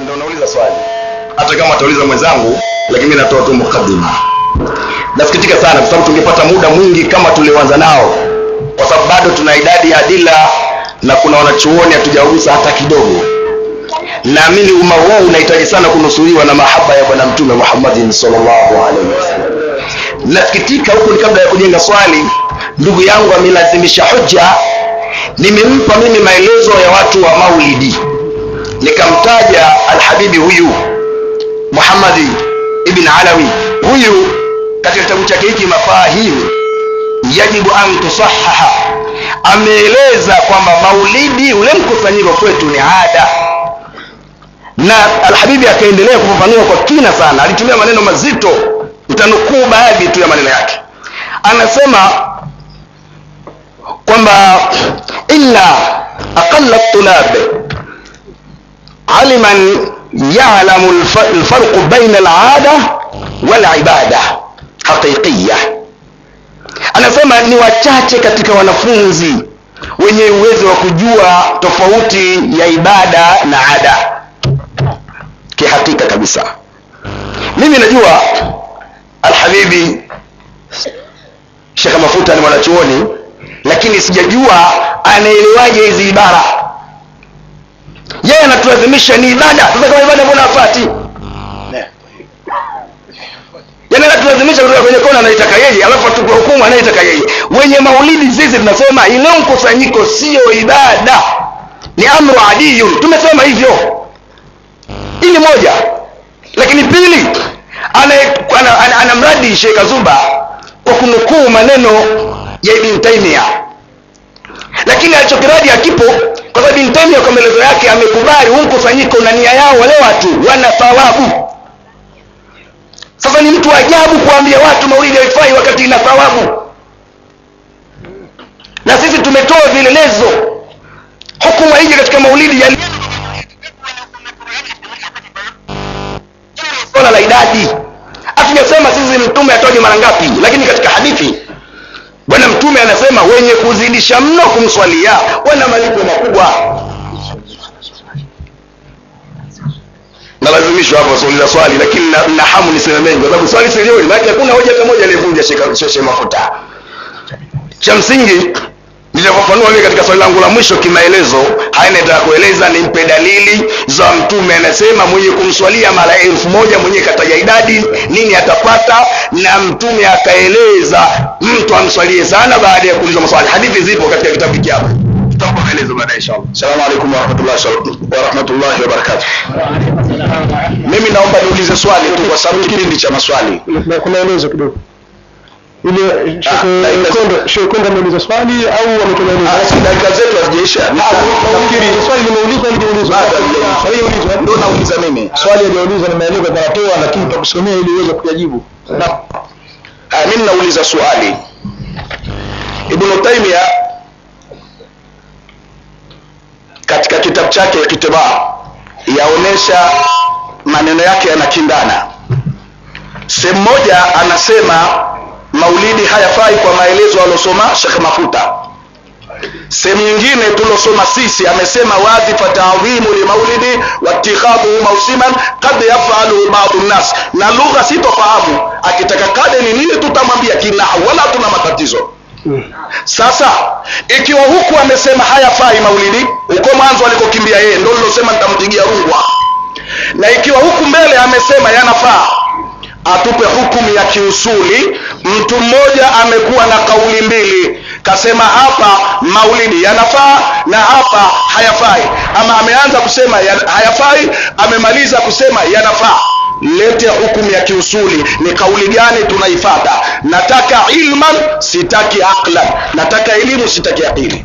ndio nauliza swali hata kama atauliza mwenzangu lakini mimi natoa tu mukaddima nasikitika sana kwa sababu tungepata muda mwingi kama tulioanza nao kwa sababu bado tuna idadi ya adila na kuna wanachuoni hatujagusa hata kidogo naamini umma huu unahitaji sana kunusuriwa na mahaba ya bwana mtume muhammadin sallallahu alaihi wasallam nasikitika huku ni kabla ya kujenga swali ndugu yangu amelazimisha hoja nimempa mimi maelezo ya watu wa maulidi nikamtaja alhabibi huyu muhammadi ibn alawi huyu katika kitabu chake hiki mafahimu yajibu an tusahaha ameeleza kwamba maulidi ule mkusanyiko kwetu ni ada na alhabibi akaendelea kufafanua kwa kina sana alitumia maneno mazito nitanukuu baadhi tu ya maneno yake anasema kwamba illa aqalla tulab aliman yalamu lfarqu baina alada walibada haqiqiya anasema ni wachache katika wanafunzi wenye uwezo wa kujua tofauti ya ibada na ada kihakika kabisa mimi najua alhabibi shekh mafuta ni mwanachuoni lakini sijajua anaelewaje hizi ibara yeye anatulazimisha ni ibada sasa kama ibada mbona afati yani anatulazimisha kutoka kwenye kona anaitaka yeye alafu atupe hukumu anayetaka yeye wenye maulidi sisi tunasema ile mkusanyiko sio ibada ni amru adiyun tumesema hivyo ili moja lakini pili anamradi ana, ana, ana, ana Sheikh Azuba kwa kunukuu maneno ya Ibn Taymiyyah lakini alichokiradi hakipo kwa sababu Ibn Taymiyyah kwa maelezo yake amekubali huu mkusanyiko na nia yao wale watu wana thawabu sasa ni mtu ajabu kuambia watu maulidi haifai wakati ina thawabu na sisi tumetoa vielelezo hukumu haiji katika maulidi ya swala la idadi hatujasema sisi mtume atoje mara ngapi lakini katika hadithi bwana mtume anasema wenye kuzidisha mno kumswalia wana malipo makubwa nalazimishwa hapo suuliza swali lakini na, na hamu niseme mengi kwa sababu swali silioni maana hakuna hoja hata moja aliyevunja shekhe mafuta cha msingi nilivyofafanua mimi katika swali langu la mwisho kimaelezo haya nataka kueleza nimpe dalili za mtume anasema mwenye kumswalia mara elfu moja mwenye kataja idadi nini atapata na mtume akaeleza mtu amswalie sana baada ya kuuliza maswali hadithi zipo katika kitabu hiki hapa tutapa maelezo baadaye inshallah assalamu alaikum warahmatullahi wabarakatuh mimi naomba niulize swali tu kwa sababu kipindi cha maswali kuna maelezo kidogo ile shekonda ameuliza swali au ametoa maelezo dakika zetu hazijaisha nafikiri swali limeulizwa limeulizwa swali limeulizwa ndio nauliza mimi swali aliyoulizwa ni maelezo yanatoa lakini tutakusomea ili uweze kuyajibu Ah, mimi nauliza swali ibnu taimia katika kitabu chake kitibaa yaonesha maneno yake yanakindana sehemu moja anasema maulidi hayafai kwa maelezo aliosoma shekh mafuta sehemu nyingine tulosoma sisi amesema wazi fatadhimu limaulidi watikhadhuhu mausiman kad yafaluhu badu nnas na lugha sitofahamu akitaka kade ni nini tutamwambia kinahu wala tuna matatizo sasa ikiwa huku amesema hayafai maulidi huko mwanzo alikokimbia yeye ndo lilosema nitampigia rungwa na ikiwa huku mbele amesema yanafaa atupe hukumu ya kiusuli mtu mmoja amekuwa na kauli mbili kasema hapa maulidi yanafaa na hapa hayafai ama ameanza kusema ya, hayafai amemaliza kusema yanafaa lete hukumu ya kiusuli ni kauli gani tunaifata nataka ilman sitaki aqlan nataka elimu sitaki akili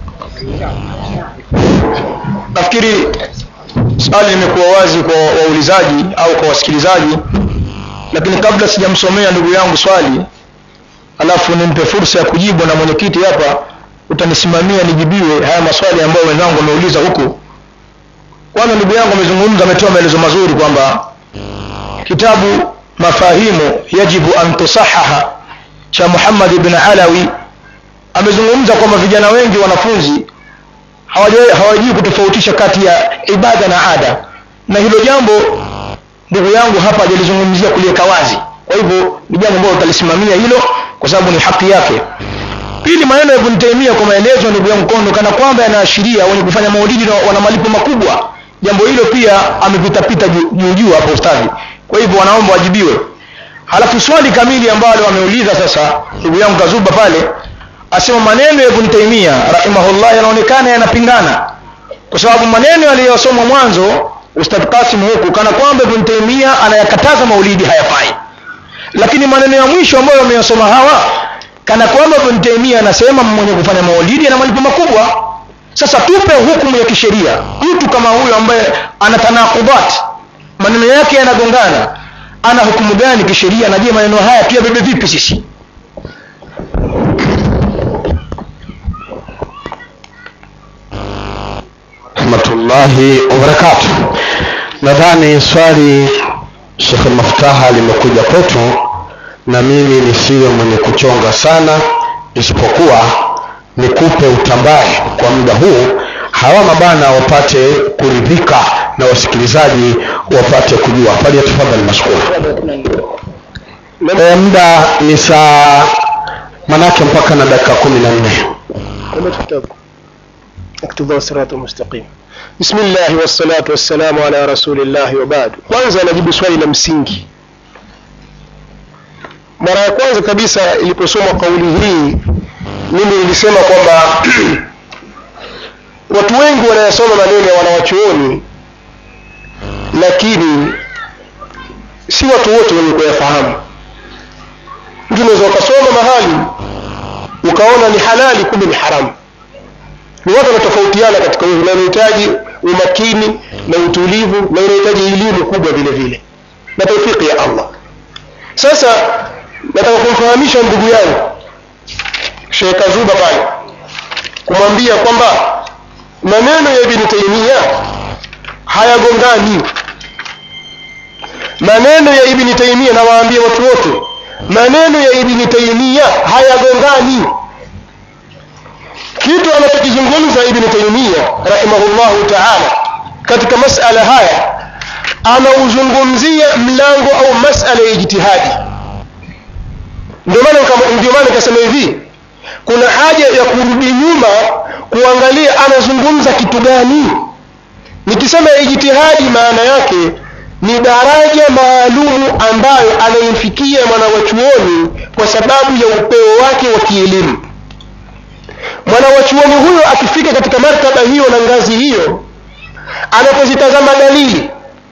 nafikiri swali limekuwa wazi kwa waulizaji au kwa wasikilizaji lakini kabla sijamsomea ndugu yangu swali alafu nimpe fursa ya kujibu na mwenyekiti hapa utanisimamia nijibiwe haya maswali ambayo wenzangu wameuliza huku kwanza ndugu yangu amezungumza ametoa maelezo mazuri kwamba kitabu mafahimu yajibu an tusahaha cha muhammad ibn alawi amezungumza kwamba vijana wengi wanafunzi hawajui hawajui kutofautisha kati ya ibada na ada na hilo jambo ndugu yangu hapa hajalizungumzia kuliweka wazi kwa hivyo ni jambo ambalo utalisimamia hilo kwa sababu ni haki yake pili maneno ya Ibn Taymiyyah kwa maelezo ndugu yangu kondo kana kwamba yanaashiria wenye kufanya maulidi na wana malipo makubwa jambo hilo pia amepitapita juu juu hapo ustadhi kwa hivyo wanaomba wajibiwe halafu swali kamili ambalo ameuliza sasa ndugu yangu kazuba pale asema maneno ya Ibn Taymiyyah rahimahullah yanaonekana yanapingana kwa sababu maneno yaliyosomwa mwanzo Ustadh Qasim huku kana kwamba Ibn Taymiyyah anayakataza maulidi hayafai lakini maneno ya mwisho ambayo wameyasoma hawa kana kwamba Ibn Taymiyyah anasema mwenye kufanya maulidi ana malipo makubwa sasa tupe hukumu ya kisheria mtu kama huyo ambaye ana tanakubat maneno yake yanagongana ana hukumu gani kisheria na je maneno haya tuyabebe vipi sisi rahmatullahi wabarakatuh nadhani swali shekhe maftaha limekuja kwetu na mimi nisiwe mwenye kuchonga sana isipokuwa nikupe utambaye kwa muda huu hawa mabana wapate kuridhika na wasikilizaji wapate kujua pale tafadhali mashukuru e, muda ni saa manake mpaka na dakika kumi na nne اقتضاء الصراط المستقيم بسم الله والصلاة والسلام على رسول الله وبعد kwanza najibu swali la msingi mara ya kwanza kabisa iliposoma kauli hii mimi nilisema kwamba watu wengi wanayasoma maneno ya wanawachuoni lakini si watu wote wenye kuyafahamu mtu unaweza ukasoma mahali ukaona ni halali kumbe ni haramu ni watu wanatofautiana katika hivyo na unahitaji umakini na utulivu na unahitaji elimu kubwa vile vile na taufiki ya allah sasa nataka kumfahamisha ndugu yangu Sheikh Kazuba pale kumwambia kwamba maneno ya Ibn Taymiyyah hayagongani maneno ya Ibn Taymiyyah nawaambia watu wote maneno ya Ibn Taymiyyah hayagongani kitu anachokizungumza Ibn Taymiyyah rahimahullahu ta'ala katika masala haya anauzungumzia mlango au masala ya ijtihadi ndio maana ndio maana nikasema hivi kuna haja ya kurudi nyuma kuangalia anazungumza kitu gani nikisema ijtihadi maana yake ni daraja maalumu ambayo anaimfikia mwanawachuoni kwa sababu ya upeo wake wa kielimu mwanawachuoni huyo akifika katika martaba hiyo na ngazi hiyo anapozitazama dalili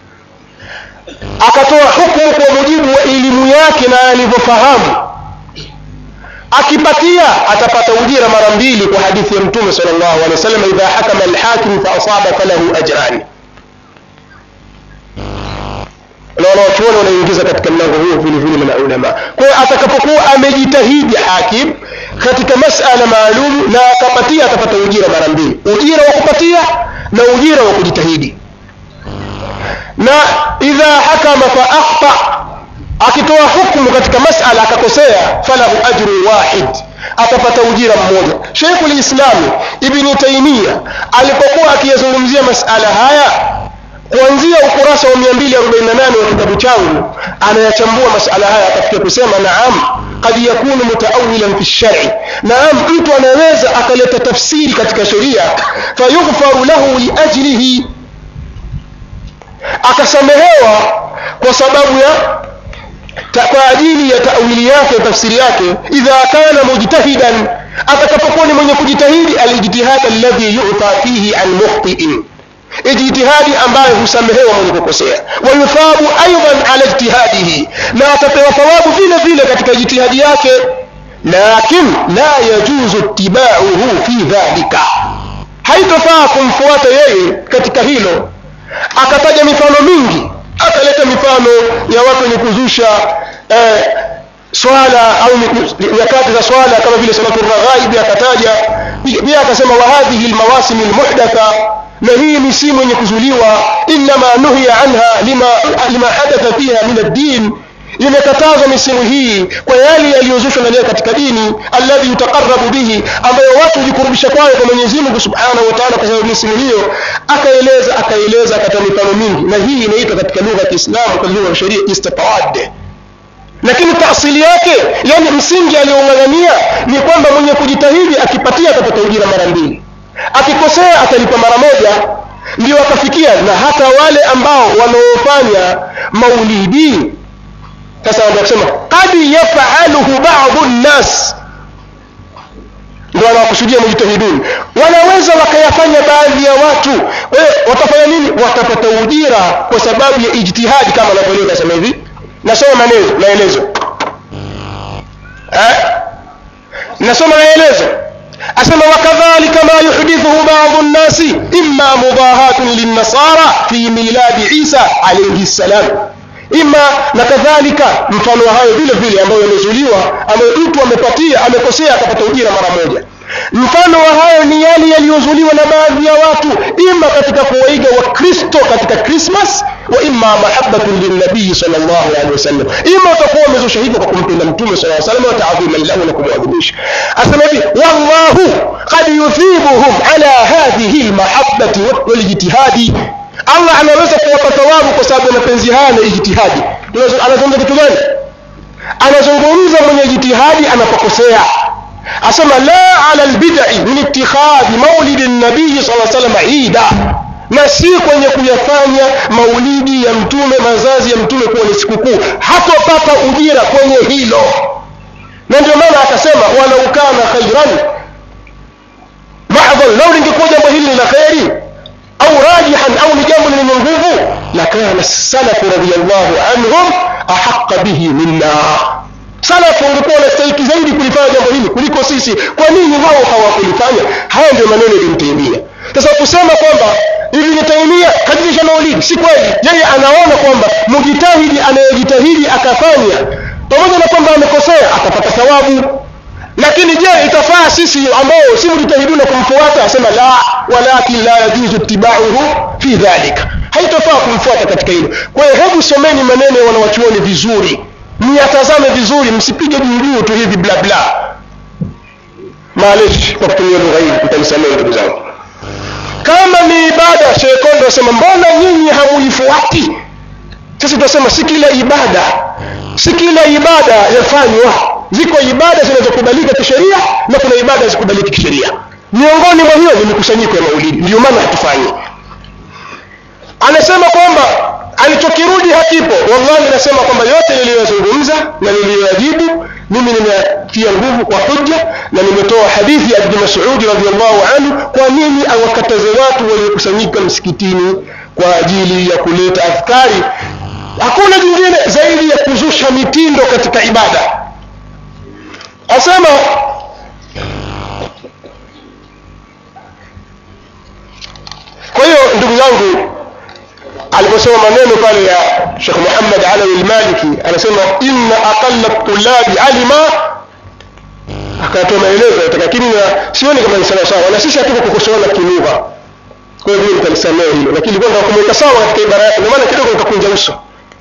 akatoa hukumu kwa mujibu wa elimu yake na alivyofahamu akipatia atapata ujira mara mbili kwa hadithi ya mtume sallallahu alaihi wasallam idha hakama alhakim fa asaba falahu ajrani na wanawachuoni wanaingiza katika mlango huo vile vile na ulama kwa hiyo atakapokuwa amejitahidi hakim katika masala maalum na akapatia atapata ujira mara mbili ujira wa kupatia na ujira wa kujitahidi na idha hakama fa akhta akitoa hukumu katika masala akakosea falahu ajru wahid atapata ujira mmoja Sheikhul Islam Ibn Taymiyyah alipokuwa akiyazungumzia masala haya kuanzia ukurasa wa 248 wa kitabu changu anayachambua masala haya akafikia kusema naam قد يكون متأولا في الشرع نعم mtu anaweza akaleta tafsiri katika sheria fayughfaru lahu liajlihi akasamehewa kwa sababu ya ta, kwa ajili ya tawili yake tafsiri yake idha kana mujtahidan atakapokuwa ni mwenye kujitahidi alijtihad alladhi yu'ta fihi an mukhtiin ijtihadi ambayo husamehewa mwenye kukosea wayuthabu aidan ala ijtihadihi na atapewa thawabu vile vile katika ijtihadi yake lakin la yajuzu ittibauhu fi dhalika haitofaa kumfuata yeye katika hilo akataja mifano mingi akaleta mifano ya watu wenye kuzusha eh, swala au nyakati za swala kama vile salatu raghaibi akataja pia akasema wa hadhihi almawasim almuhdatha na hii misimu yenye kuzuliwa inma nuhiya anha lima, lima hadatha fiha min ad-din imekatazwa misimu hii kwa yale yaliyozushwa ndani yake katika dini alladhi yutaqarrabu bihi ambayo watu hujikurubisha kwayo kwa mwenyezi mungu subhanahu wa taala kwa sababu misimu hiyo akaeleza akaeleza akatoa mifano mingi na hii inaitwa katika lugha ya kiislamu kwa lugha ya sheria istitawad lakini taasili yake yani msingi aliyoung'ang'ania ni kwamba mwenye kujitahidi akipatia atapata ujira mara mbili akikosea atalipa mara moja ndio akafikia na hata wale ambao wanaofanya maulidi sasa ndio kusema qad yafaluhu ba'dhu nnas ndio wanawakusudia mujtahidun wanaweza wakayafanya baadhi ya watu kwa hiyo watafanya nini watapata ujira kwa sababu ya ijtihadi kama anavyoeleza kasema hivi nasoma maelezo maelezo eh? nasoma maelezo asema wakadhalika ma yuhdithuhu ba'dhu nnasi imma mudahatun linnasara fi miladi isa alayhi salam ima na kadhalika mfano wa hayo vile vile ambayo yamezuliwa ambayo mtu amepatia amekosea akapata ujira mara moja mfano wa hayo ni yale yaliyozuliwa na baadhi ya watu ima katika kuwaiga wakristo katika krismas wa ima mahabbatun lilnabii sal llahu alehi wasallam ima utakuwa umezusha hivyo kwa kumpenda mtume sala salam wataadhiman lahu na kumwadhimisha asema hivi wallahu qad yuthibuhum ala hadhihi lmahabati walijtihadi allah anaweza kuwapa thawabu kwa sababu ya mapenzi haya na ijtihadi anazungumza kitu gani anazungumza mwenye jitihadi anapokosea asema la ala lbidai min itikhadhi maulidi nabii saa salam ida na si kwenye kuyafanya maulidi ya mtume mazazi ya mtume kuwa ni sikukuu hatopata ujira kwenye hilo na ndio maana akasema walau kana khairan madhan lau lingekuwa jambo hili ni la kheri au rajihan au ni jambo lenye nguvu lakana salafu radiallahu anhum ahaqa bihi minna salafu wangekuwa wanastahiki zaidi kulifanya jambo hili kuliko sisi kwa nini wao hawakulifanya haya ndio maneno ya ibn taimia sasa kusema kwamba ibn taimia kadirisha maulidi si kweli yeye anaona kwamba mujitahidi anayejitahidi akafanya pamoja na kwamba amekosea atapata thawabu lakini je itafaa sisi ambao si mujitahiduna kumfuata asema la walakin la yajuzu itibauhu fi dhalika haitafaa kumfuata katika hilo kwa hiyo hebu someni maneno ya wanawachuoni vizuri myatazame vizuri msipige juujuu tu hivi bla bla maaleshi kwa kutumia lugha hii mtanisamehe ndugu zangu kama ni ibada shekondo asema mbona nyinyi hamuifuati sisi tunasema si kila ibada si kila ibada yafanywa ziko ibada zinazokubalika kisheria na kuna ibada zikubaliki kisheria miongoni mwa hiyo ni mikusanyiko ya maulidi ndio maana hatufanyi anasema kwamba alichokirudi hakipo wallahi nasema kwamba yote niliyoyazungumza na niliyoyajibu mimi nimetia nguvu kwa hujja na nimetoa hadithi ya ibni masudi radiallahu anhu kwa nini awakataze watu waliokusanyika msikitini kwa ajili ya kuleta adhkari hakuna jingine zaidi ya kuzusha mitindo katika ibada asema kwa hiyo ndugu zangu aliposema maneno pale ya shekh muhammad alawi lmaliki anasema inna aqalla tulabi alima akatoa maelezo lakini sioni kama ni sawasawa na sisi hatuko kukosoana kilugha kwa hiyo mimi nitalisamea hilo lakini kwenda kumweka sawa katika ibara yake ndio maana kidogo nikakunja uso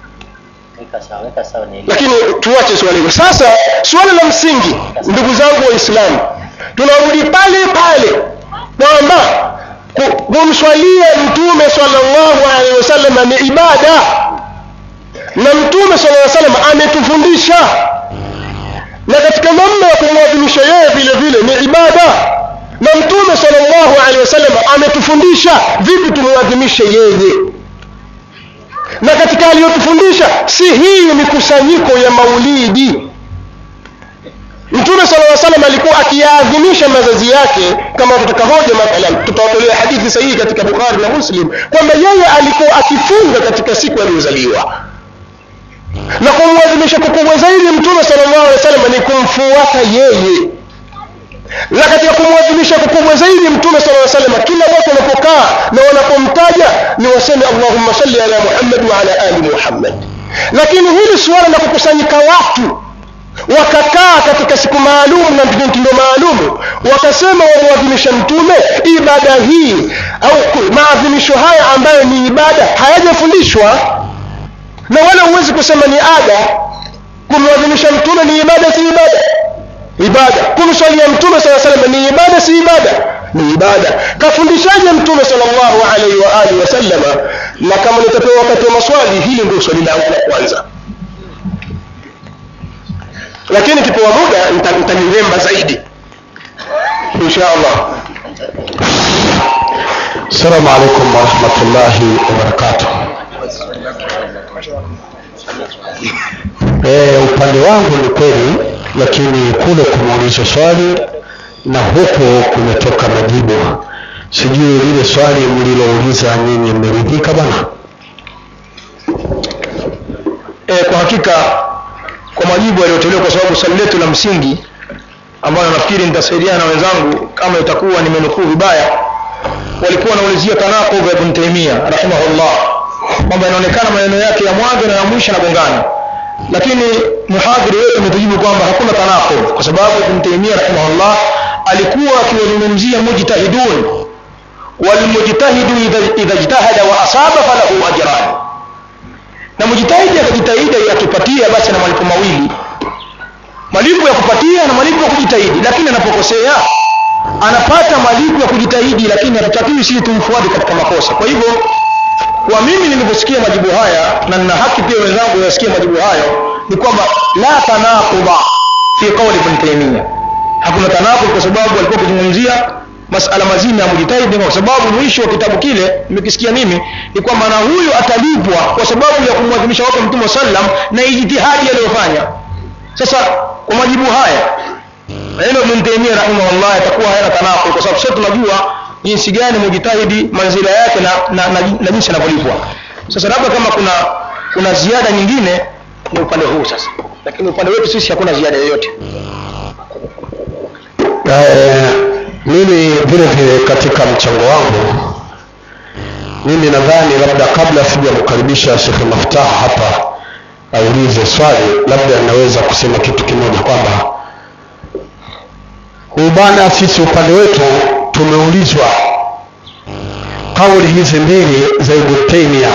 lakini tuache swali hilo sasa swala la msingi ndugu zangu waislamu tunarudi pale pale kwamba kumswalia mtume sallallahu alaihi wasallam ni ibada na mtume sallallahu alaihi wasallam ametufundisha na katika namna ya kumwadhimisha yeye vile vile ni ibada na mtume sallallahu alaihi wasallam ametufundisha vipi tumwadhimishe yeye na katika aliyotufundisha si hii mikusanyiko ya maulidi mtume sala lla salam alikuwa akiyaadhimisha mazazi yake kama tutaka hoja mathalan tutawatolea hadithi sahihi katika bukhari na muslim kwamba yeye alikuwa akifunga katika siku aliyozaliwa na kumwadhimisha kukubwa zaidi mtume sala llahu alehi wa sallam ni kumfuata yeye na katika kumwadhimisha kukubwa zaidi mtume sala lla salama kila watu wanapokaa na wanapomtaja ni waseme allahumma salli ala muhammad wa ala ali muhammad lakini hili suala la kukusanyika watu wakakaa katika siku maalum na mtindo maalum wakasema wamwadhimisha mtume ibada hii au maadhimisho haya ambayo ni ibada hayajafundishwa na wala huwezi kusema ni ada kumwadhimisha mtume ni ibada si ibada ibada kumswalia mtume saa salam ni ibada si ibada ni ibada kafundishaje mtume salllahu alaihi wa alihi wasallama na kama nitapewa wakati wa maswali hili ndio swali langu la kwanza lakini kipewa muda nita- nitaliremba zaidi insha allah السلام عليكم ورحمة الله وبركاته e, upande wangu ni kweli lakini kule kumuuliza swali na huku kumetoka majibu sijui lile swali mlilouliza nyinyi mmeridhika bana e, kwa hakika kwa majibu yaliyotolewa kwa sababu swali letu la msingi ambayo nafikiri nitasaidiana na wenzangu kama itakuwa nimenukuu vibaya walikuwa wanaulizia tanaqub ya ibn taimia rahimahullah kwamba inaonekana maneno yake ya mwanzo na ya mwisho yanagongana lakini muhadhiri wetu ametujibu kwamba hakuna tanaqub kwa sababu ibn taimia rahimahullah alikuwa akiwazungumzia mujtahidun walmujtahidu idha- idha ijtahada wa asaba falahu ajran na mjitahidi akajitahidi akipatia basi ana malipo mawili malipo ya kupatia na malipo ya kujitahidi lakini anapokosea anapata malipo ya kujitahidi lakini hatutakiwi sisi tumfuate katika makosa kwa hivyo kwa mimi nilivyosikia majibu haya na nina haki pia wenzangu wasikie majibu hayo ni kwamba la tanaquba fi qawli ibn taymiya hakuna tanaqub kwa sababu alikuwa akizungumzia masala mazima ya mujitahidi kwa sababu mwisho wa kitabu kile nimekisikia mimi ni kwamba na huyu atalipwa kwa sababu ya kumwadhimisha wake mtume sallam na ijtihadi aliyofanya sasa kwa majibu haya neno Ibn Taymiyyah rahimahullah yatakuwa hayana tanaqul kwa sababu sote tunajua jinsi gani mujitahidi manzila yake na, na, na, na jinsi anavyolipwa sasa labda kama kuna kuna ziada nyingine ni upande huu sasa lakini upande wetu sisi hakuna ziada yoyote Eh, mimi vile vile katika mchango wangu mimi nadhani labda kabla sijamkaribisha shekhe maftaha hapa aulize swali labda naweza kusema kitu kimoja kwamba huyu bwana sisi upande wetu tumeulizwa kauli hizi mbili za Ibn Taymiyyah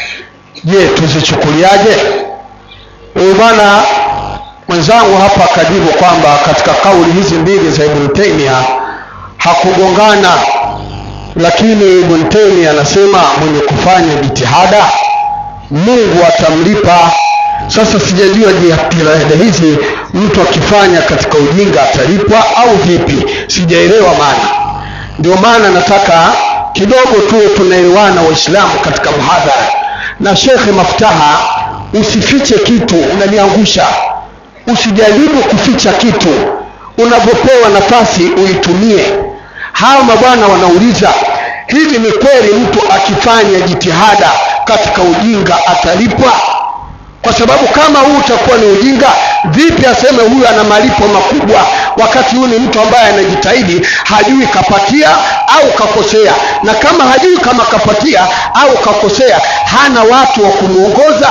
je tuzichukuliaje huyu bwana mwenzangu hapa akajibu kwamba katika kauli hizi mbili za Ibn Taymiyyah hakugongana lakini Ibn Taymiyyah anasema mwenye kufanya jitihada Mungu atamlipa sasa sijajua jitihada hizi mtu akifanya katika ujinga atalipwa au vipi sijaelewa maana ndio maana nataka kidogo tuwe tunaelewana waislamu katika mhadhara na shekhe maftaha usifiche kitu unaniangusha usijaribu kuficha kitu unapopewa nafasi uitumie hawa mabwana wanauliza hivi ni kweli mtu akifanya jitihada katika ujinga atalipwa kwa sababu kama huu utakuwa ni ujinga vipi aseme huyu ana malipo makubwa wakati huyu ni mtu ambaye anajitahidi hajui kapatia au kakosea na kama hajui kama kapatia au kakosea hana watu wa kumwongoza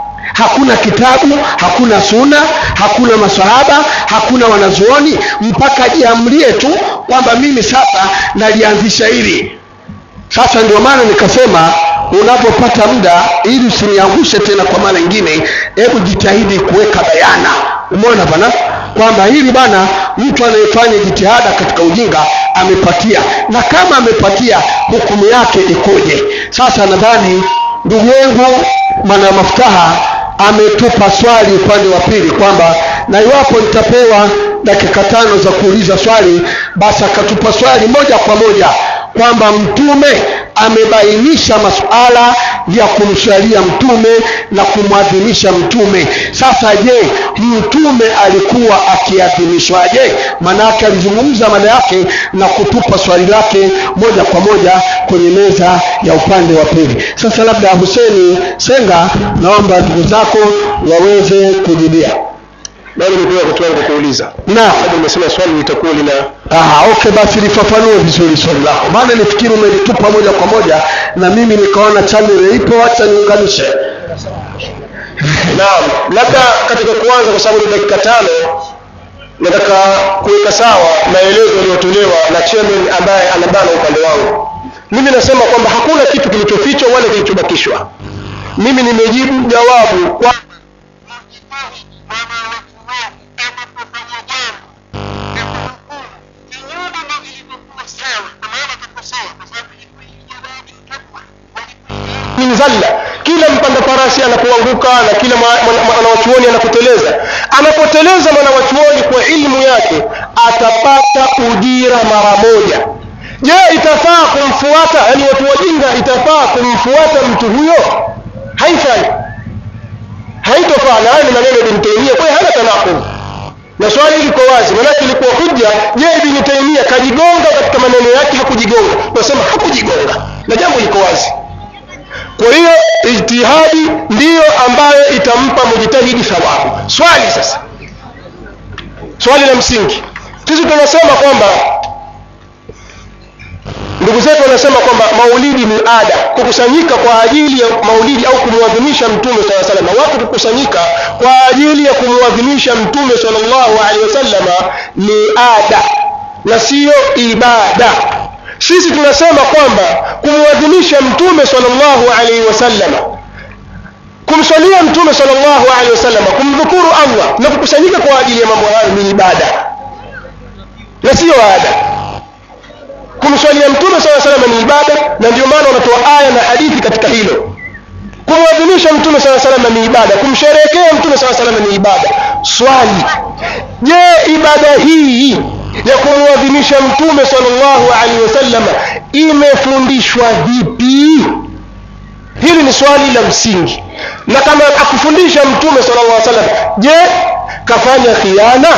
hakuna kitabu hakuna suna hakuna masahaba hakuna wanazuoni mpaka ajiamlie tu kwamba mimi sasa nalianzisha hili sasa ndio maana nikasema unapopata muda ili usiniangushe tena kwa mara nyingine hebu jitahidi kuweka bayana umeona bana kwamba hili bana mtu anayefanya jitihada katika ujinga amepatia na kama amepatia hukumu yake ikoje sasa nadhani ndugu yangu mana maftaha ametupa swali upande wa pili kwamba na iwapo nitapewa dakika tano za kuuliza swali basi akatupa swali moja kwa moja kwamba mtume amebainisha masuala ya kumswalia mtume na kumwadhimisha mtume sasa je mtume alikuwa akiadhimishwaje maanaake alizungumza mada yake na kutupa swali lake moja kwa moja kwenye meza ya upande wa pili sasa labda huseni senga naomba ndugu zako waweze kujibia bado nipewa wakati wangu kuuliza na sababu nimesema swali litakuwa lina Aha, okay basi lifafanue vizuri swali lako maana nifikiri umelitupa moja kwa moja na mimi nikaona channel ipo acha niunganishe naam labda katika kuanza kwa sababu ni dakika tano nataka kuweka sawa maelezo yaliyotolewa na chairman ambaye anabana upande wangu mimi nasema kwamba hakuna kitu kilichofichwa wala kilichobakishwa mimi nimejibu jawabu kwa zalla kila mpanda farasi anapoanguka na kila mwa- mwana- mwanawachuoni anapoteleza anapoteleza mwanawachuoni kwa ilmu yake atapata ujira mara moja je itafaa kumfuata yani watu wajinga itafaa kumfuata mtu huyo haifai haitofaa na haya ni maneno ya Ibn Taymiyyah kwa hiyo hana tanaqub na swali liko wazi maanake ilikuwa hujja je Ibn Taymiyyah kajigonga katika maneno yake hakujigonga tunasema hakujigonga na jambo liko wazi kwa hiyo ijtihadi ndiyo ambayo itampa mujtahidi thawabu swali sasa swali la msingi sisi tunasema kwamba ndugu zetu wanasema kwamba maulidi ni ada kukusanyika kwa ajili ya maulidi au kumwadhimisha mtume saa salama watu kukusanyika kwa ajili ya kumwadhimisha mtume salllahu alehi wasallama ni ada na siyo ibada sisi tunasema kwamba kumwadhimisha mtume salllahu alaihi wasallama kumswalia mtume salllahu alehi wasallama kumdhukuru allah na kukusanyika kwa ajili ya mambo hayo ni ibada na siyo ada kumswalia mtume saa salama ni ibada na ndio maana wanatoa aya na hadithi katika hilo kumwadhimisha mtume saa salama ni ibada kumsherehekea mtume saa salama ni ibada swali je ibada hii ya kumwadhimisha mtume salllahu alaihi wasallama imefundishwa vipi hili ni swali la msingi na kama akufundisha mtume sallallahu alaihi wasallam je kafanya khiana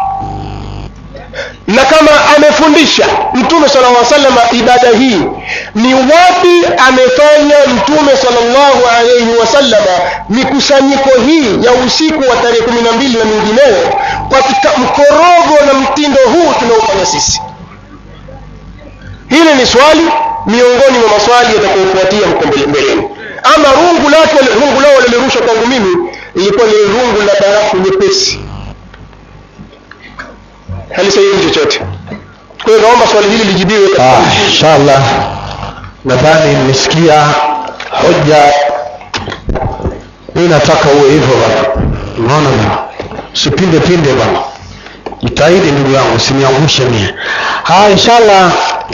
na kama amefundisha mtume sallallahu alaihi wasallam ibada hii ni wapi amefanya mtume sallallahu alaihi wasallama mikusanyiko hii ya usiku wa tarehe kumi na mbili na mingineyo katika mkorogo na mtindo huu tunaofanya sisi hili ni swali miongoni mwa maswali yatakayofuatia huko mbele- mbeleni ama rungu lake rungu lao walilirusha kwangu mimi ilikuwa ni rungu la barafu nyepesi halisaidi chochote kwa hiyo naomba swali hili lijibiwe katika Ah, inshallah nadhani nimesikia hoja mi nataka uwe hivyo bana unaona bana usipinde pinde bana jitahidi ndugu yangu usiniangushe mie haya inshallah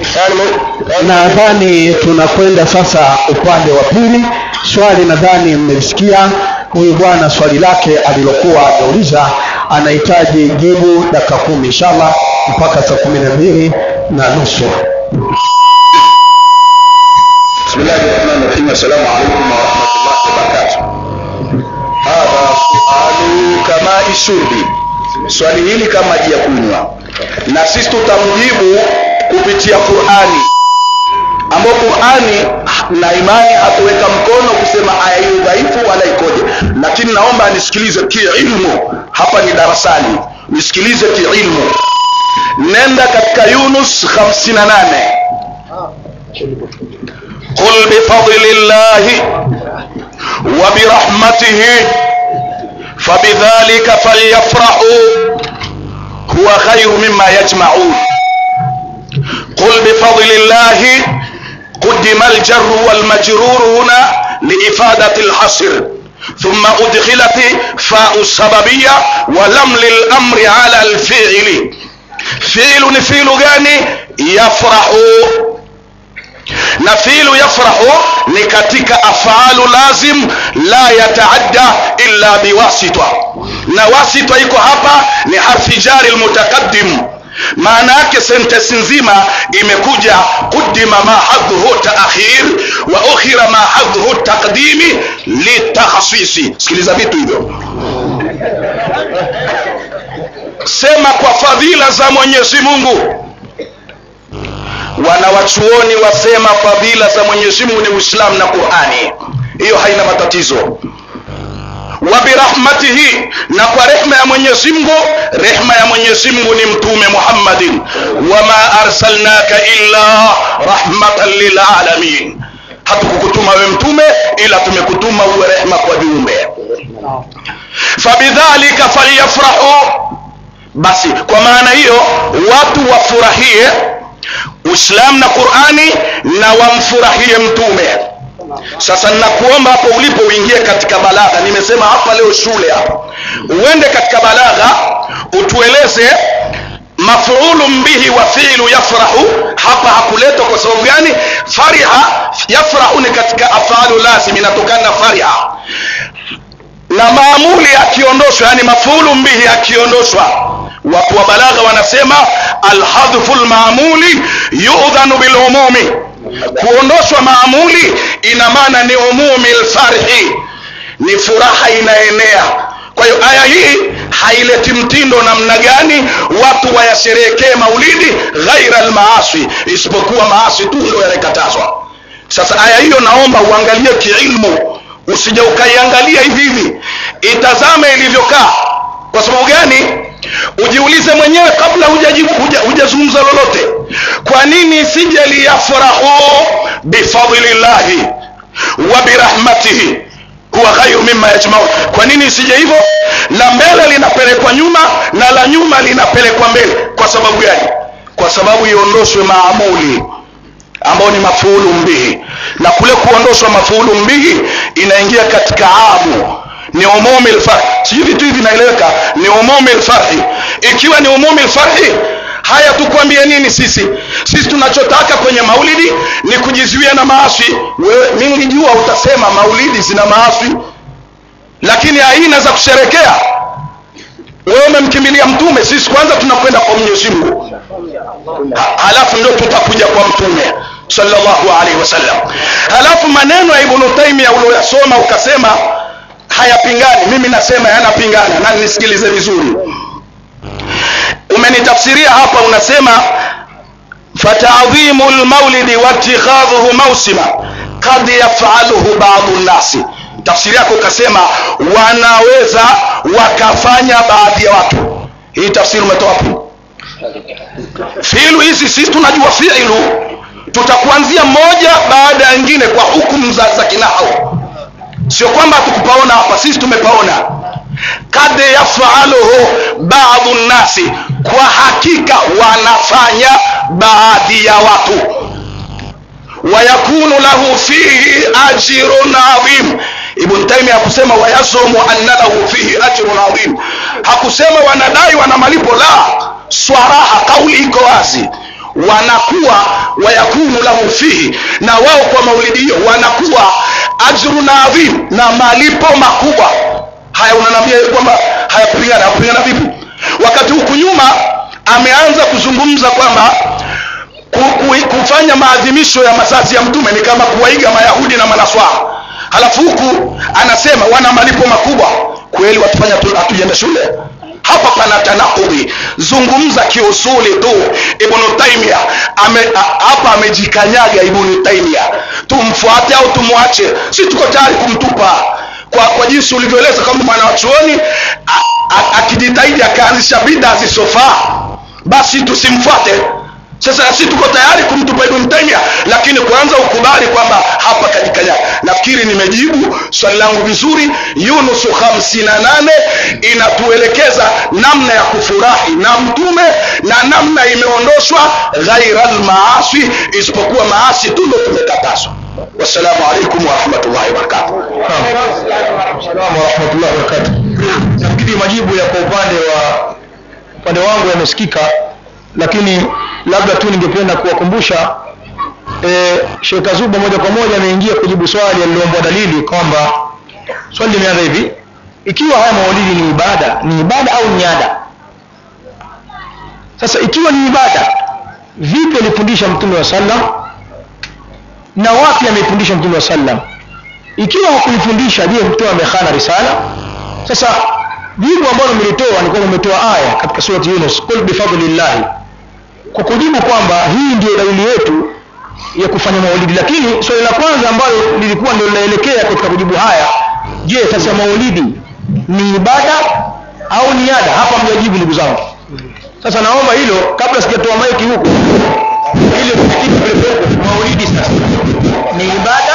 nadhani tunakwenda sasa upande wa pili swali nadhani mmelisikia huyu bwana swali lake alilokuwa ameuliza anahitaji jibu dakika kumi inshallah mpaka saa kumi na mbili na nusu بسم الله الرحمن الرحيم السلام عليكم ورحمة الله وبركاته هذا سؤال كماء الشرب swali hili kama maji ya kunywa na sisi tutamjibu kupitia qurani ambayo qurani na imani hatuweka mkono kusema aya hiyo dhaifu wala ikoje lakini naomba nisikilize kiilmu hapa ni darasani nisikilize kiilmu nenda katika yunus 58 قل بفضل الله وبرحمته فبذلك فليفرحوا هو خير مما يجمعون قل بفضل الله قدم الجر والمجرور هنا لإفادة الحصر ثم أدخلت فاء السببية ولم للأمر على الفعل فعل فعل gani يفرح na filu yafrahu ni katika afalu lazim la yataadda illa biwasita na wasita iko hapa ni harfi jari lmutaqaddim maana yake sentensi nzima imekuja qudima ma hadhuhu taakhir wa ukhira ma hadhuhu taqdimi litakhasisi sikiliza vitu hivyo sema kwa fadhila za mwenyezi mungu wanawachuoni wasema fadhila za mwenyezi mungu ni uislamu na qurani hiyo haina matatizo wa birahmatihi na kwa rehma ya mwenyezi mungu rehma ya mwenyezi mungu ni mtume muhammadin wama arsalnaka illa rahmatan lilalamin hatukukutuma we mtume ila tumekutuma uwe rehma kwa viumbe fabidhalika falyafrahu basi kwa maana hiyo watu wafurahie uislamu na qurani na wamfurahie mtume sasa ninakuomba hapo ulipo uingie katika balagha nimesema hapa leo shule hapa uende katika balagha utueleze mafulun bihi wa fiilu yafrahu hapa hakuletwa kwa sababu gani fariha yafrahu ni katika afalu lazim inatokana na fariha na maamuli akiondoshwa yani mafulun bihi akiondoshwa watu wa balagha wanasema alhadhfu lmaamuli yudhanu bilumumi kuondoshwa maamuli ina maana ni umumi lfarhi ni furaha inaenea kwa hiyo aya hii haileti mtindo namna gani watu wayasherehekee maulidi ghaira almaasi isipokuwa maasi tu ndio yanakatazwa sasa aya hiyo naomba uangalie kiilmu usije ukaiangalia hivi hivi itazame ilivyokaa kwa sababu gani ujiulize mwenyewe kabla hujazungumza huja, huja lolote kwa nini isije liyafrahu bifadlillahi wa birahmatihi huwa khairu mimma yajmaun kwa nini isije hivyo la mbele linapelekwa nyuma na la nyuma linapelekwa mbele kwa sababu gani kwa sababu iondoshwe maamuli ambao ni mafuulu mbihi na kule kuondoshwa mafuulu mbihi inaingia katika amu ni umumi lfarhi sijui vitu hivi vinaeleweka ni umumi lfarhi ikiwa ni umumi lfarhi haya tukwambie nini sisi sisi tunachotaka kwenye maulidi ni kujizuia na maasi wewe mimi nilijua utasema maulidi zina maasi lakini aina za kusherekea wewe umemkimbilia mtume sisi kwanza tunakwenda kwa mwenyezi mungu Ha- halafu ndio tutakuja kwa mtume sallallahu alaihi wasallam halafu maneno ya ibnu taimia ulioyasoma ukasema hayapingani mimi nasema yanapingana na nisikilize vizuri umenitafsiria hapa unasema fatadhimu lmaulidi watikhadhuhu mausima kad yafaluhu badu nnasi tafsiri yako ukasema wanaweza wakafanya baadhi ya watu hii tafsiri umetoa wapi fiilu hizi sisi tunajua fiilu tutakuanzia moja baada ya nyingine kwa hukumu za, za kinahau sio kwamba hatukupaona hapa sisi tumepaona kad yafaluhu badu nnasi kwa hakika wanafanya baadhi ya watu wayakunu lahu fihi ajrun adhim ibn taimia hakusema wayasumu anna lahu fihi ajrun adhim hakusema wanadai wana malipo la swaraha kauli iko wazi wanakuwa wayakunu lahu fihi na wao kwa maulidi hiyo wanakuwa ajrun adhim na malipo makubwa haya unanambia kwamba hayakupingana hakupingana vipi wakati huku nyuma ameanza kuzungumza kwamba ku, ku, kufanya maadhimisho ya mazazi ya mtume ni kama kuwaiga mayahudi na manaswara halafu huku anasema wana malipo makubwa kweli watufanya tu- hatujenda shule hapa pana tanakudhi zungumza kiusuli tu ibnu taimia ame, a, hapa amejikanyaga ibnu taimia tumfuate au tumwache si tuko tayari kumtupa kwa, kwa jinsi ulivyoeleza kama mwanachuoni a- a- akijitahidi akaanzisha bida zisofaa basi tusimfuate sasa na sisi tuko tayari kumtupa ibn taimia lakini kwanza ukubali kwamba hapa kajikanyaga nafikiri nimejibu swali langu vizuri yunusu 58 inatuelekeza namna ya kufurahi na mtume na namna imeondoshwa ghaira lmaasi isipokuwa maasi tu ndo tumekatazwa wassalamu alaikum warahmatullahi wabarakatuh Salamu warahmatullahi wabarakatuh. Nafikiri majibu ya kwa upande wa upande wangu yamesikika, lakini labda tu ningependa kuwakumbusha e, Sheikh Kazuba moja kwa moja ameingia kujibu swali aliloombwa dalili kwamba swali limeanza hivi: ikiwa haya maulidi ni ibada, ni ibada au ni ada? Sasa ikiwa ni ibada, vipi alifundisha Mtume wa sallam na wapi ameifundisha Mtume wa sallam? ikiwa hakuifundisha je mtume amekhana risala sasa jibu ambalo mlitoa ni kwamba umetoa aya katika surati yunus qul bifadlillahi kwa kujibu kwamba hii ndio dalili yetu ya kufanya maulidi lakini swali la kwanza ambalo lilikuwa ndio linaelekea katika kujibu haya je sasa maulidi ni ibada au ni ada hapa mjajibu ndugu zangu sasa naomba hilo kabla sijatoa maiki huku ili tusikie kulepo maulidi sasa ni ibada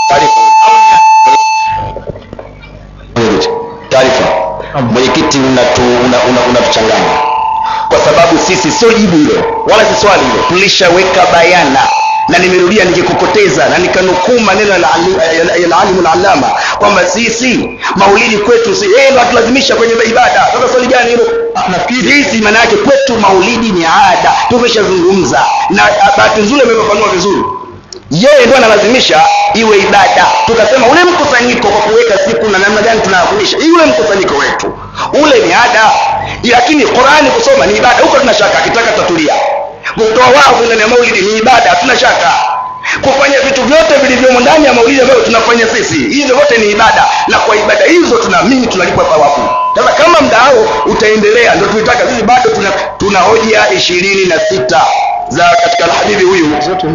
taarifa mwenyekiti unatuchanganya una, una, unatuchanganya. kwa sababu sisi sio jibu hilo wala si swali hilo tulishaweka bayana na nimerudia nikikokoteza na nikanukuu maneno ya al- ya alalimu lalama kwamba sisi maulidi kwetu si yeye ndo atulazimisha kwenye ibada sasa swali gani hilo Ah, nafikiri sisi maana yake kwetu maulidi ni ada tumeshazungumza na ah, bahati nzuri amefafanua vizuri yeye ndo analazimisha iwe ibada tukasema ule mkusanyiko kwa kuweka siku na namna gani tunaadhimisha ule mkusanyiko wetu ule ni ada lakini qurani kusoma ni ibada huko tuna shaka akitaka tatulia kutoa wavu ndani ya maulidi ni ibada hatuna shaka kufanya vitu vyote vilivyomo ndani ya maulidi ambayo tunafanya sisi hizo vyote ni ibada na kwa ibada hizo tunaamini tunalipwa thawabu sasa kama mdao utaendelea ndio tuitaka sisi bado tuna, tuna hoja ishirini na sita za katika alhabibi huyu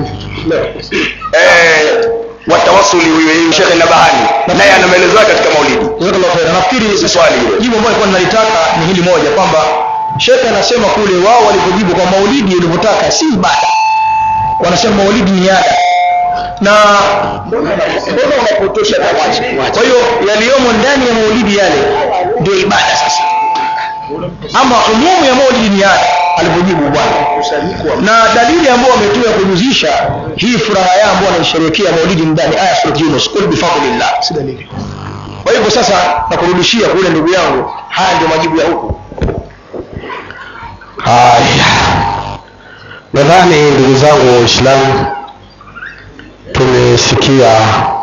eh, watawasuli huyu shekhe nabahani naye ana maelezo yake katika maulidi Jazakallahu khairan. nafikiri Si swali hilo. jibu ambalo nilikuwa ninalitaka ni hili moja kwamba shekhe anasema kule wao walivyojibu kwa maulidi ulivyotaka si ibada wanasema maulidi ni ada na mbona unapotosha kwa hiyo yaliyomo ndani ya maulidi yale ndio ibada sasa ama umumu ya maulidi ni ada alivyojibu bwana na dalili ambayo wametoa kujuzisha hii furaha yao ambao wanaisherehekea maulidi ndani aya surat yunus qul bifadlillah si dalili kwa hivyo sasa nakurudishia kule ndugu yangu haya ndio majibu ya huku haya nadhani ndugu zangu waislamu tumesikia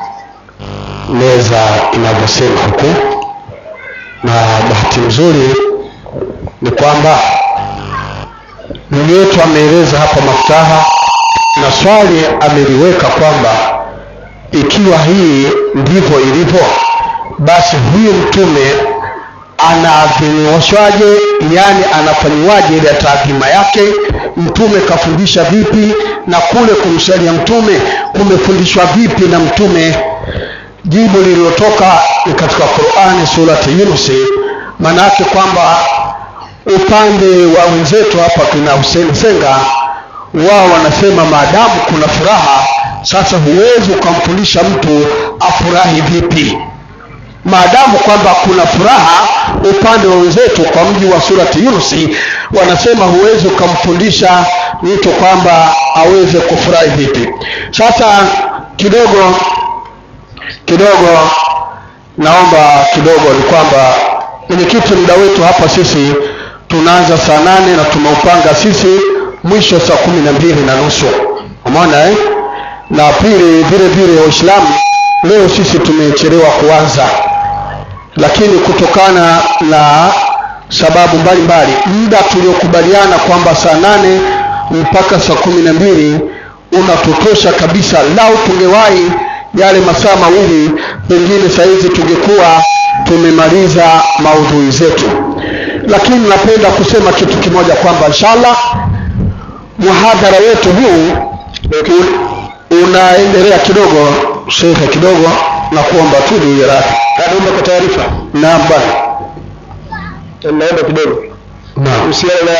meza inavyosema huku na bahati nzuri ni kwamba ndugu yetu ameeleza hapa maftaha na swali ameliweka kwamba ikiwa hii ndivyo ilivyo basi huyu mtume anaadhimishwaje yani anafanyiwaje ile taadhima yake mtume kafundisha vipi na kule kumsalia mtume kumefundishwa vipi na mtume jibu lililotoka ni katika qurani surati yunusi maanaake kwamba upande wa wenzetu hapa kina Hussein Senga wao wanasema maadamu kuna furaha sasa huwezi ukamfundisha mtu afurahi vipi maadamu kwamba kuna furaha upande wa wenzetu kwa mji wa surati yunusi wanasema huwezi ukamfundisha mtu kwamba aweze kufurahi vipi sasa kidogo kidogo naomba kidogo ni kwamba mwenyekiti muda wetu hapa sisi tunaanza saa nane na tumeupanga sisi mwisho saa kumi na mbili na nusu umeona eh? na pili vile vile waislamu leo sisi tumechelewa kuanza lakini kutokana na sababu mbalimbali muda tuliokubaliana kwamba saa nane mpaka saa kumi na mbili unatutosha kabisa lau tungewahi yale masaa mawili pengine sahizi tungekuwa tumemaliza maudhui zetu lakini napenda kusema kitu kimoja kwamba inshallah muhadhara wetu huu u- unaendelea kidogo shekhe kidogo na kuomba tu niwe radhi naomba kwa taarifa naam bwana naomba kidogo naam kuhusiana na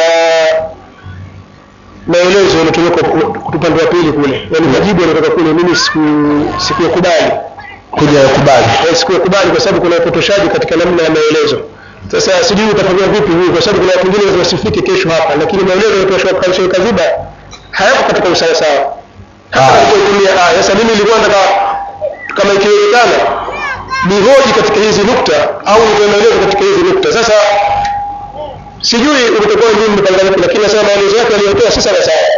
maelezo yaliyotoka upande wa pili kule yaani majibu yanatoka kule mimi siku- sikuyakubali kuja yakubali Eh, sikuyakubali kwa sababu kuna upotoshaji katika namna ya maelezo sasa sijui utafanyia vipi huyu kwa sababu kuna watu wengine lazima wasifike kesho hapa lakini maelezo yaliyotoshwa kwa Sheikh Kaziba hayako katika usawasawa hata Ah. alipotumia aya sasa mimi nilikuwa nataka kama ikiwezekana nihoji katika hizi nukta au nitoe maelezo katika hizi nukta sasa sijui ulitakuwa nini mpanga vipi lakini nasema maelezo yake aliyotoa si sawa sawa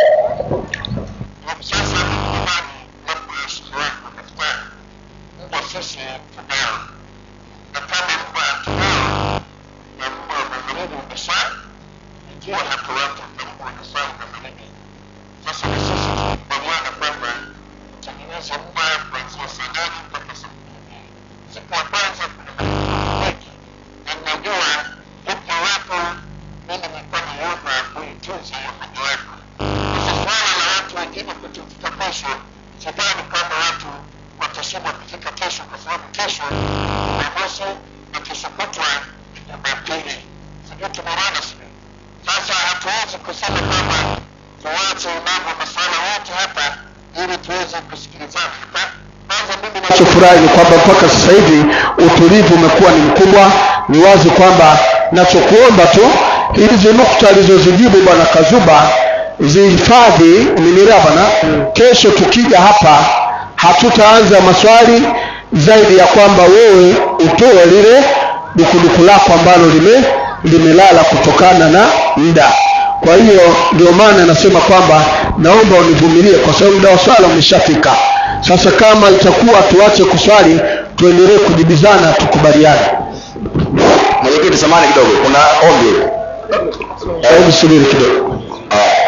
sidhani kama watu watashindwa kufika kesho kwa sababu kesho jumamosi na kesho kutwa jumapili sijui tumeona sijui sasa hatuwezi kusema kwamba tuwache mambo masuala yote hapa ili tuweze kusikilizana Hapa- kwanza mimi na nachofurahi ni kwamba mpaka sasa hivi utulivu umekuwa ni mkubwa ni wazi kwamba nachokuomba tu hizi nukta alizozijibu bwana kazuba zihifadhi umenielewa bana kesho tukija hapa hatutaanza maswali zaidi ya kwamba wewe utoe lile dukuduku lako ambalo lime limelala kutokana na muda kwa hiyo ndio maana nasema kwamba naomba univumilie kwa sababu muda wa swala umeshafika sasa kama itakuwa tuache kuswali tuendelee kujibizana tukubaliane mwenyekiti samani kidogo kuna ombi hebu subiri kidogo Ah.